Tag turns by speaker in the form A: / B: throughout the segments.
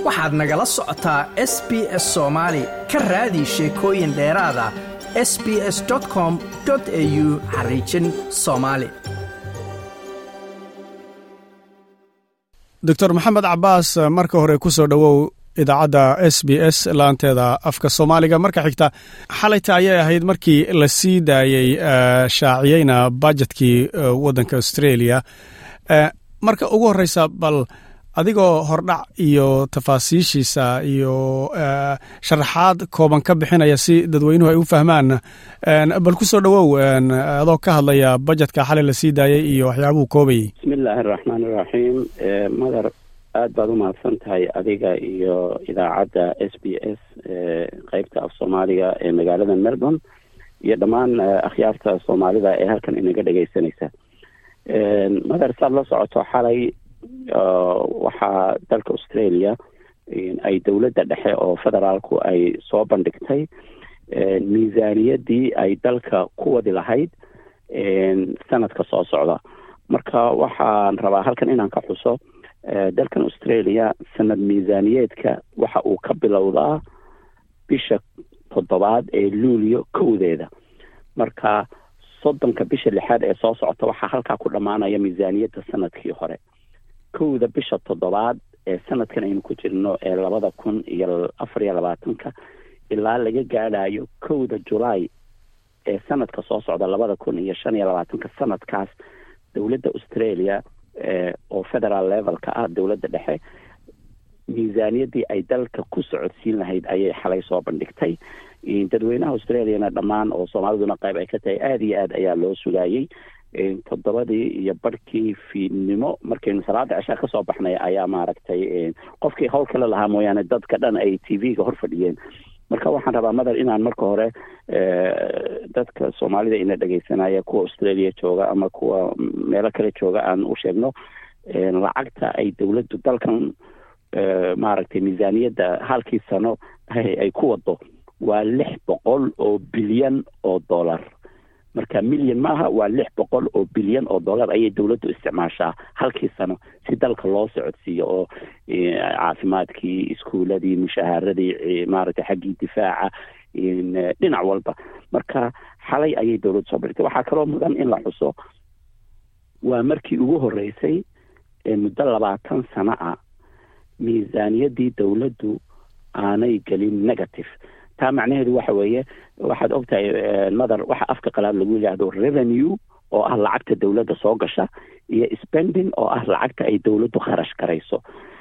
A: waxaad nagala socotaa s b s soomaali ka raadi sheekooyin dheeraada s b s com au xariijin soomaali
B: doctor maxamed cabaas marka hore ku soo dhowow idaacadda s b s laanteeda afka soomaaliga marka xigta xalayta ayay ahayd markii la sii daayey shaaciyeyna bajetkii waddanka australia marka ugu horreysa bal adigoo hordhac iyo tafaasiishiisa iyo sharaxaad kooban ka bixinaya si dadweynuhu ay u fahmaan bal ku soo dhowow adoo ka hadlaya bajetka xalay la sii daayey iyo waxyaabuhu koobayey
C: bismillaahi araxmaan iraxiim madar aad baad u mahadsan tahay adiga iyo idaacadda s b s qeybta af soomaaliga ee magaalada melbourne iyo dhammaan akhyaarta soomaalida ee halkan inaga dhegeysanaysa madar saad la socoto xalay waxaa dalka australia ay dowladda dhexe oo federaalku ay soo bandhigtay miisaaniyaddii ay dalka ku wadi lahayd sanadka soo socda marka waxaan rabaa halkan inaan ka xuso dalkan australia sanad miisaaniyeedka waxa uu ka bilowdaa bisha toddobaad ee luulyo kowdeeda marka soddonka bisha lixaad ee soo socota waxaa halkaa ku dhammaanaya miisaaniyadda sanadkii hore kowda bisha toddobaad ee sanadkan aynu ku jirno ee labada kun iyo afar iyo labaatanka ilaa laga gaadhayo kowda julaay ee sanadka soo socda labada kun iyo shan iyo labaatanka sanadkaas dowladda australia oo federal levelka ah dowladda dhexe miisaaniyaddii ay dalka ku socodsiin lahayd ayay xalay soo bandhigtay dadweynaha australiana dhammaan oo soomaaliduna qayb ay ka tahay aada iyo aad ayaa loo sugaayey toddobadii iyo barhkii fiidnimo markaynu salaada ceshaa kasoo baxnay ayaa maaragtay qofkii howl kale lahaa mooyaane dadka dhan ay t v-ga hor fadhiyeen marka waxaan rabaa madar inaan marka hore dadka soomaalida ina dhegeysanaya kuwa australia jooga ama kuwa meelo kale jooga aan u sheegno lacagta ay dowladdu dalkan maaragtay miisaaniyadda halkii sano ay ku wado waa lix boqol oo bilyan oo dollar marka milyan maaha waa lix boqol oo bilyan oo dollar ayay dowladdu isticmaashaa halkii sano si dalka loo socodsiiyo oo caafimaadkii iskuuladii mushahaaradii maaragtay xaggii difaaca dhinac walba marka xalay ayay dowladdu soo bartay waxaa kaloo mudan in la xuso waa markii ugu horreysay ee muddo labaatan sano ah miisaaniyaddii dowladdu aanay gelin negative taa macnaheedu waxa weeye waxaad ogtahay madar waxa afka qalaad lagu yidhaahdo revenue oo ah lacagta dowladda soo gasha iyo spending oo ah lacagta ay dowladdu kharash garayso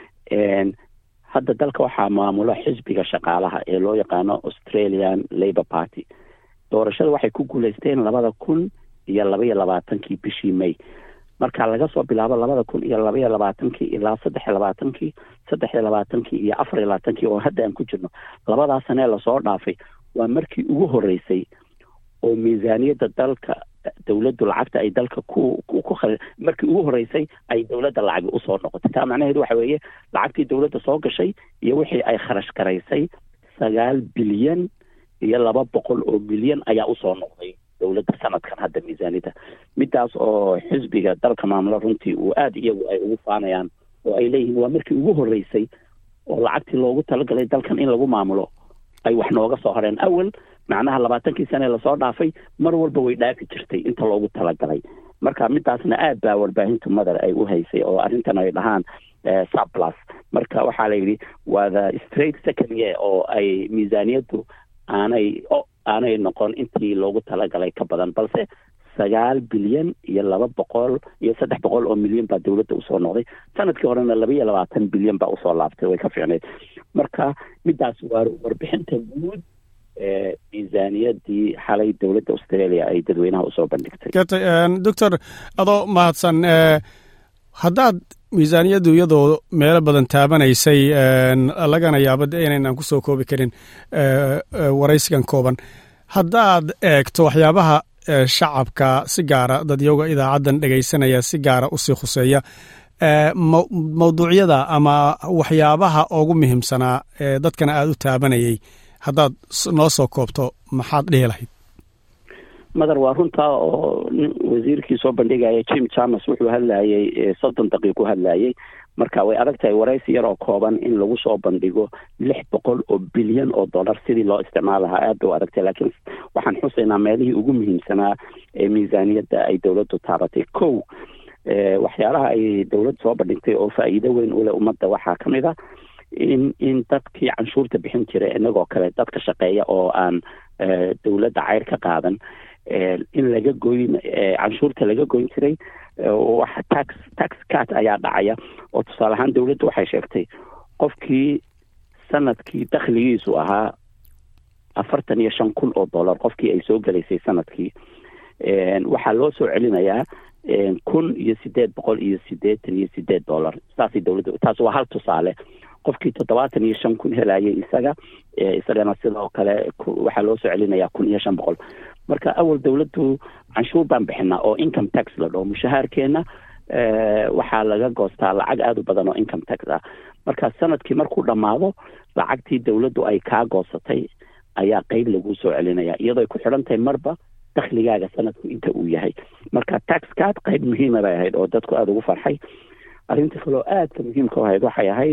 C: hadda dalka waxaa maamula xisbiga shaqaalaha ee loo yaqaano australian labour party doorashada waxay ku guuleysteen labada kun iyo labaiyo labaatankii bishii may marka laga soo bilaabo labada kun iyo labaiyo labaatankii ilaa saddex iyo labaatankii saddex iyo labaatankii iyo afar iyo labaatankii oo hadda aan ku jirno labadaa sanee lasoo dhaafay waa markii ugu horreysay oo miisaaniyadda dalka dowladdu lacagta ay dalka ku ku markii ugu horreysay ay dowladda lacagi usoo noqotay taa macnaheedu waxa weeye lacagtii dowladda soo gashay iyo wixii ay kharash garaysay sagaal bilyan iyo laba boqol oo milyan ayaa usoo noqday dowladda sanadkan hadda miisaaniyadda midaas oo xisbiga dalka maamula runtii uu aada iyagu ay ugu faanayaan oo ay leeyihiin waa markii ugu horreysay oo lacagtii loogu talagalay dalkan in lagu maamulo ay wax nooga soo horeen awal macnaha labaatankii sane lasoo dhaafay mar walba way dhaafi jirtay inta loogu talagalay marka midaasna aad baa warbaahinta madar ay u haysay oo arrintan ay dhahaan surplus marka waxaa la yidhi waa the straight second year oo ay miisaaniyaddu aanay aanay noqon intii loogu talagalay ka badan balse sagaal bilyan iyo laba boqol iyo saddex boqol oo milyan baa dowladda usoo noqday sanadkii horena laba iyo labaatan bilyan baa usoo laabtay way ka fiicneyd marka midaas waa warbixinta guud ee miisaaniyaddii xalay dowladda australia ay dadweynaha usoo bandhigtay
B: doctor adoo mahadsan haddaad miisaaniyaddu iyadoo meelo badan taabanaysay lagana yaabo de inaynan ku soo koobi karin waraysigan kooban haddaad eegto waxyaabaha shacabka si gaara dadyowga idaacaddan dhegaysanaya si gaara usii khuseeya mawduucyada ama waxyaabaha ugu muhiimsanaa ee dadkana aada u taabanayay haddaad noo soo koobto maxaad dhihi lahayd
C: madar waa runtaa oo wasiirkii soo bandhigaya jim chamas wuxuu hadlayay soddon daqiiqu hadlayay marka way adag tahay waraysi yar oo kooban in lagu soo bandhigo lix boqol oo bilyan oo dollar sidii loo isticmaal lahaa aad bay u adagtahay laakiin waxaan xusaynaa meelihii ugu muhiimsanaa ee miisaaniyadda ay dowladdu taabatay kow waxyaalaha ay dowladdu soo bandhigtay oo faa'iido weyn u leh ummadda waxaa ka mid a in in dadkii canshuurta bixin jiray inagoo kale dadka shaqeeya oo aan dowladda ceyr ka qaadan in laga goyn canshuurta laga goyn jiray wax tax tax cat ayaa dhacaya oo tusaale ahaan dowladdu waxay sheegtay qofkii sanadkii dakhligiisu ahaa afartan iyo shan kun oo dollar qofkii ay soo gelaysay sanadkii waxaa loo soo celinayaa kun iyo sideed boqol iyo sideetan iyo sideed dollar saasay dowladda taas waa hal tusaale qofkii toddobaatan iyo shan kun helayay isaga isagana sidoo kale waxaa loo soo celinayaa kun iyo shan boqol marka awal dowladdu canshuur baan bixinaa oo income tax la dhaho mushahaarkeena waxaa laga goostaa lacag aada u badan oo income tax ah marka sanadkii markuu dhammaado lacagtii dowladdu ay kaa goosatay ayaa qeyb laguu soo celinaya iyadoo ay ku xidhan tahay marba dakhligaaga sanadku inta uu yahay marka tax card qeyb muhiima bay ahayd oo dadku aada ugu farxay arrinta kaloo aadka muhiimka u ahayd waxay ahayd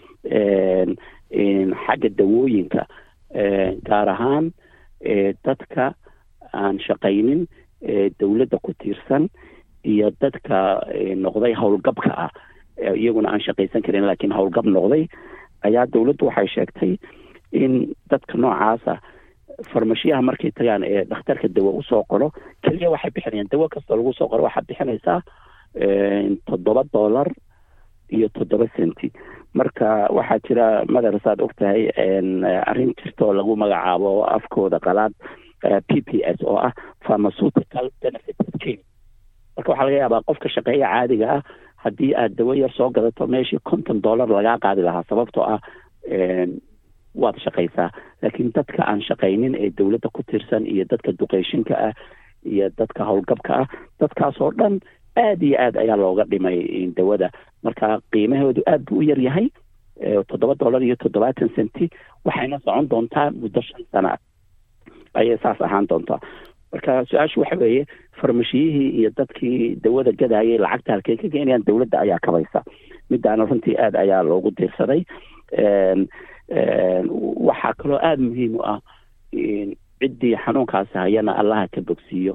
C: xagga dawooyinka gaar ahaan dadka aan shaqaynin dowladda ku tiirsan iyo dadka noqday howlgabka ah iyaguna aan shaqaysan karin laakiin howlgab noqday ayaa dowladdu waxay sheegtay in dadka noocaasa farmashiyaha markay tagaan ee dhakhtarka dawo usoo qoro keliya waxay bixinayaan dawo kastoo lagu soo qoro waxaad bixinaysaa toddoba dollar iyo toddoba centi marka waxaa jira madarasaad og tahay arrin jirtoo lagu magacaabo afkooda qalaad p p s oo ah pharmaceutical benefit scheme marka waxaa laga yaabaa qofka shaqeeya caadiga ah haddii aad dawo yar soo gadato meeshii konton dollar lagaa qaadi lahaa sababtoo ah waad shaqaysaa laakiin dadka aan shaqaynin ee dowladda ku tirsan iyo dadka duqeyshinka ah iyo dadka howlgabka ah dadkaasoo dhan aad iyo aad ayaa looga dhimay dawada marka qiimahoodu aad buu u yar yahay toddoba dollar iyo toddobaatan centi waxayna socon doontaa muddo shan sana ayay saas ahaan doontaa marka su-aashu waxa weeye farmashiyihii iyo dadkii dawada gadayay lacagta halkey ka keenayaan dowladda ayaa kabaysa midaana runtii aad ayaa loogu diirsaday waxaa kaloo aada muhiim u ah ciddii xanuunkaasi hayana allaha ka bogsiiyo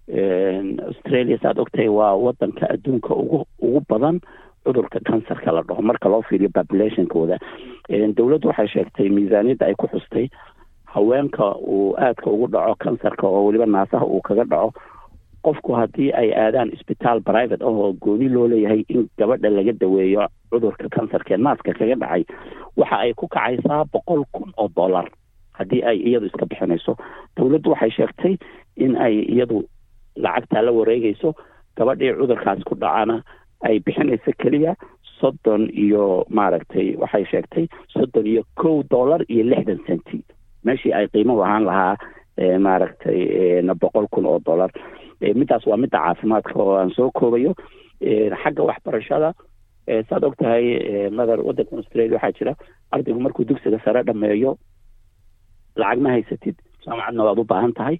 C: australia saad ogtahay waa wadanka adduunka ugu ugu badan cudurka kansarka la dhaho marka loo fiiriyo populationkooda dowladdu waxay sheegtay miisaaniyadda ay ku xustay haweenka uu aadka ugu dhaco kansarka oo weliba naasaha uu kaga dhaco qofku haddii ay aadaan isbitaal private ah oo gooni loo leeyahay in gabadha laga daweeyo cudurka kansarka ee naaska kaga dhacay waxa ay ku kacaysaa boqol kun oo dollar haddii ay iyadu iska bixinayso dowladdu waxay sheegtay in ay iyadu lacagtaa la wareegayso gabadhii cudurkaas ku dhacana ay bixinayso keliya soddon iyo maaragtay waxay sheegtay soddon iyo kow dollar iyo lixdan centi meeshii ay qiimo ahaan lahaa maaragtay boqol kun oo dollar middaas waa midda caafimaadka oo aan soo koobayo xagga waxbarashada saad og tahay madar waddankan australia waxaa jira ardaygu markuu dugsiga sare dhameeyo lacag ma haysatid jaamacadna waad u baahan tahay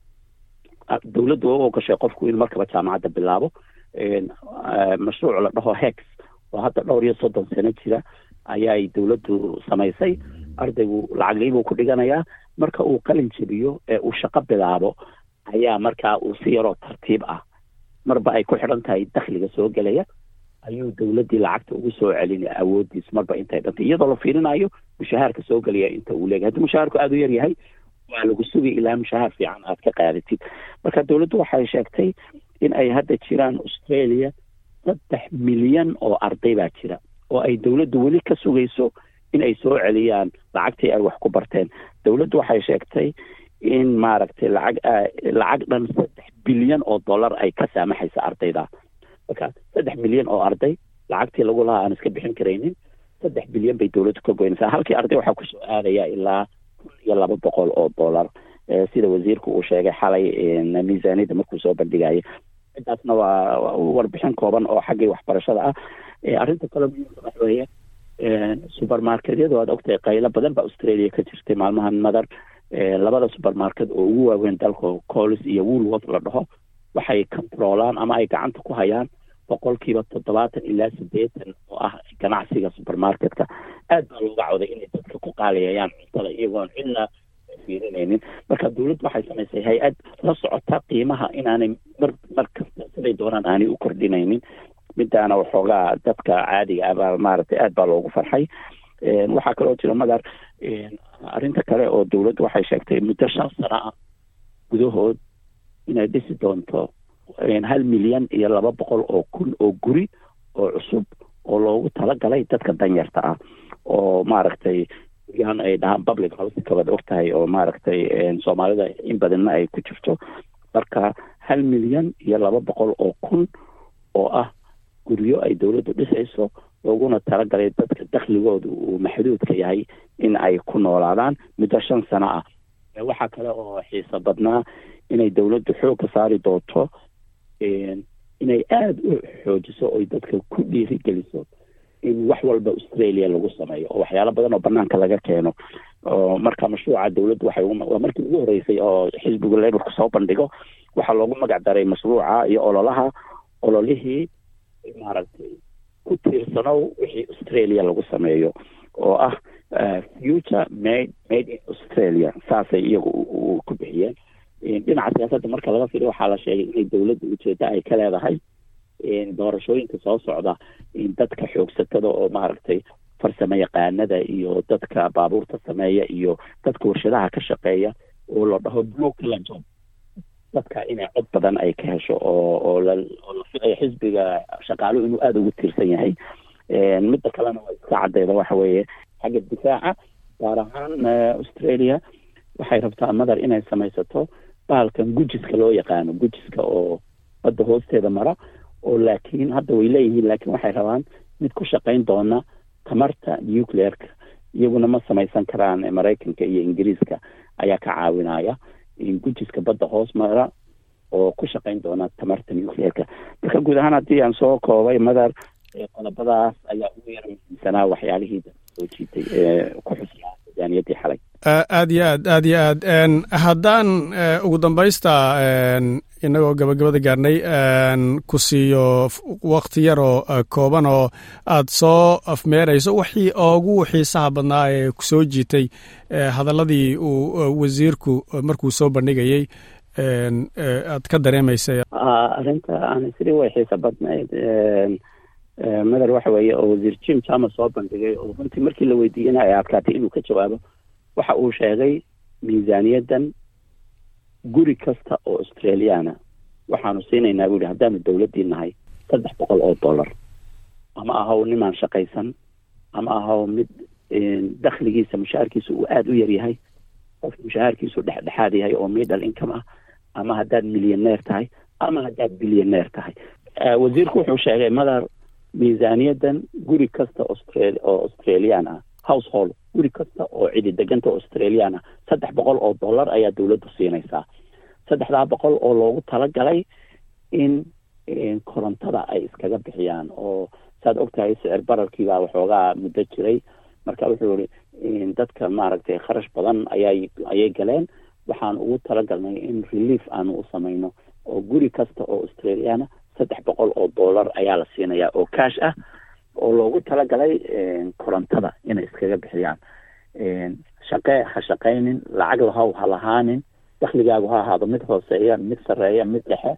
C: dowladdu waa u ogashay qofku in markaba jaamacadda bilaabo mashruuc la dhaho hex oo hadda dhowr iyo soddon sano jira ayay dowladdu samaysay ardaygu lacaglaybuu ku dhiganayaa marka uu qalin jebiyo ee uu shaqo bilaabo ayaa markaa uu si yaroo tartiib ah marba ay ku xidhan tahay dakhliga soo gelaya ayuu dowladdii lacagta ugu soo celinaya awoodiis marba intay dhantay iyadoo la fiirinayo mushahaarka soo gelaya inta uu leeyahay haddii mushahaarku aada u yar yahay waa lagu sugay ilaa mushahaar fiican aad ka qaadatid marka dowladdu waxay sheegtay in ay hadda jiraan australia saddex milyan oo arday baa jira oo ay dowladdu weli ka sugayso in ay soo celiyaan lacagtii ay wax ku barteen dowladdu waxay sheegtay in maaragtay lacag lacag dhan saddex bilyan oo dollar ay ka saamaxaysa ardayda marka saddex milyan oo arday lacagtii lagu lahaa aan iska bixin karaynin saddex bilyan bay dowladdu ka goynaysaa halkii arday waxaa kusoo aadaya ilaa kun iyo laba boqol oo dollar sida wasiirku uu sheegay xalay miisaaniyadda markuu soo bandhigayay midaasna waa warbixin kooban oo xaggii waxbarashada ah arrinta kale muhiimka waxa weeye supermarketyadu aad ogtahay qaylo badan baa australia ka jirtay maalmahan madar labada supermarket oo ugu waaweyn dalka colis iyo woolworth la dhaho waxay controolaan ama ay gacanta ku hayaan boqolkiiba toddobaatan ilaa siddeetan oo ah ganacsiga supermarketka aad baa looga cawday inay dadka ku qaaliyayaan cuntada iyagoon cidna fiirinaynin marka dowladdu waxay samaysay hay-ad la socota qiimaha inaanay mar mar kasta siday doonaan aanay u kordhinaynin midaana waxoogaa dadka caadiga ah baa maaragtay aad baa loogu farxay waxaa kaloo jira madar arrinta kale oo dowladdu waxay sheegtay muddo shan sano ah gudahood inay dhisi doonto hal milyan iyo laba boqol oo kun oo guri oo cusub oo loogu talagalay dadka danyarta ah oo maaragtay guryahan ay dhahaan public house kabad og tahay oo maaragtay soomaalida in badanna ay ku jirto marka hal milyan iyo laba boqol oo kun oo ah guryo ay dowladdu dhisayso looguna talagalay dadka dakhligoodu uu maxduudka yahay in ay ku noolaadaan muddo shan sano ah waxaa kale oo xiiso badnaa inay dowladdu xoogga saari doonto inay aada u xoojiso oy dadka ku dhiirigeliso in wax walba australia lagu sameeyo oo waxyaalo badan oo banaanka laga keeno oo marka mashruuca dowladdu waxay waa markii ugu horreysay oo xisbiga laborka soo bandhigo waxaa loogu magac daray mashruuca iyo ololaha ololihii maaragtay ku tiirsanow wixii australia lagu sameeyo oo ah future made made in australia saasay iyagu ku bixiyeen dhinaca siyaasadda marka laga fiiriyo waxaa la sheegay inay dowladda ujeeda ay ka leedahay doorashooyinka soo socda dadka xoogsatada oo maaragtay farsamo yaqaanada iyo dadka baabuurta sameeya iyo dadka warshadaha ka shaqeeya oo la dhaho blue collar job dadka inay cod badan ay ka hesho oo oo la oo la filayo xisbiga shaqaaluhu inuu aada ugu tiirsan yahay midda kalena waa iska caddeeda waxa weeye xagga difaaca gaar ahaan australia waxay rabtaa madar inay samaysato bahalkan gujiska loo yaqaano gujiska oo badda hoosteeda mara oo laakiin hadda way leeyihiin laakiin waxay rabaan mid ku shaqayn doona tamarta nuclearka iyaguna ma samaysan karaan maraykanka iyo ingiriiska ayaa ka caawinaya gujiska badda hoos mara oo ku shaqayn doona tamarta nuclearka marka guud ahaan haddii aan soo koobay madar qodobadaas ayaa ugu yar muhiimsanaa waxyaalihii soo jiitay ee ku xusnaa miisaaniyadii xalay
B: aad iyo aad aad iyo aad haddaan ugu dambaysta inagoo gabagabada gaarnay ku siiyo wakti yaroo kooban oo aad soo afmeerayso wixii ugu xiisaha badnaa ee ku soo jiitay hadalladii uu wasiirku markuu soo bandhigayey aad ka dareemaysay
C: arrinta aan isri way xiisa badnayd madar waxa weeye oo wasiir jim jama soo bandhigay oo runtii markii la weydiiyena ay adkaatay inuu ka jawaabo waxa uu sheegay miisaaniyaddan guri kasta oo australiana waxaanu siinaynaa buu yihi haddaanu dowladdii nahay saddex boqol oo dollar ama ahaw nimaan shaqaysan ama ahaw mid dakhligiisa mushaharkiisa uu aada u yar yahay qof mushaharkiisu dhexdhexaad yahay oo middle income ah ama haddaad milyaneer tahay ama haddaad bilyaneer tahay wasiirku wuxuu sheegay madar miisaaniyaddan guri kasta austral oo australian ah household guri kasta oo cidi deganta australian ah saddex boqol oo dollar ayaa dowladdu siinaysaa saddexdaa boqol oo loogu talagalay in korontada ay iskaga bixiyaan oo saad ogtahay sicir bararkiibaa waxoogaa muddo jiray marka wuxuu yihi dadka maaragtay kharash badan ayay ayay galeen waxaan ugu talagalnay in relief aanu u samayno oo guri kasta oo australiana saddex boqol oo dollar ayaa la siinayaa oo cash ah oo loogu talagalay korontada inay iskaga bixiyaan shaqee ha shaqaynin lacag lahow ha lahaanin dakhligaagu ha ahaado mid hooseeya mid sarreeya mid dhexe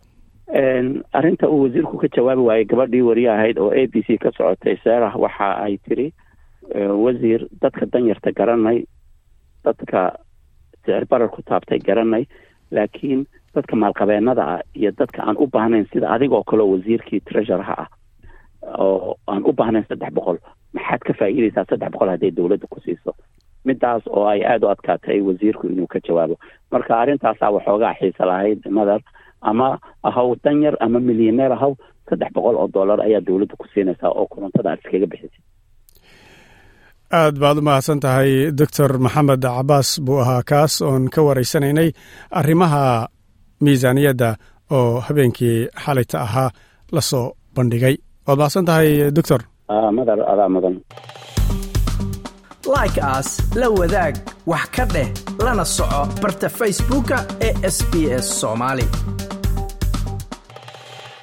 C: arrinta uu wasiirku ka jawaabi waayey gabadhii wariye ahayd oo a b c ka socotay seerah waxa ay tiri wasiir dadka danyarta garanay dadka sicir barar ku taabtay garanay laakiin dadka maalqabeenada ah iyo dadka aan u baahnayn sida adigoo kaleo wasiirkii treasureha ah oo aan u baahnayn saddex boqol maxaad ka faa'iidaysaa saddex boqol hadday dowladda ku siiso midaas oo ay aada u adkaatay wasiirku inuu ka jawaabo marka arrintaasaa waxoogaa xiisa lahayd madar ama ahaw danyar ama milyaneer ahaw saddex boqol oo dollar ayaa dowladda ku siinaysaa oo korontada aad iskaga bixisay
B: aad baad u mahadsan tahay doctor maxamed cabaas buu ahaa kaas oon ka waraysanaynay arrimaha miisaaniyadda oo habeenkii xalayta ahaa la soo bandhigay waad mahadsan tahay doctor
C: madar adaa mudan
A: like aas la wadaag wax ka dheh lana soco barta facebooka ee sb s soomaali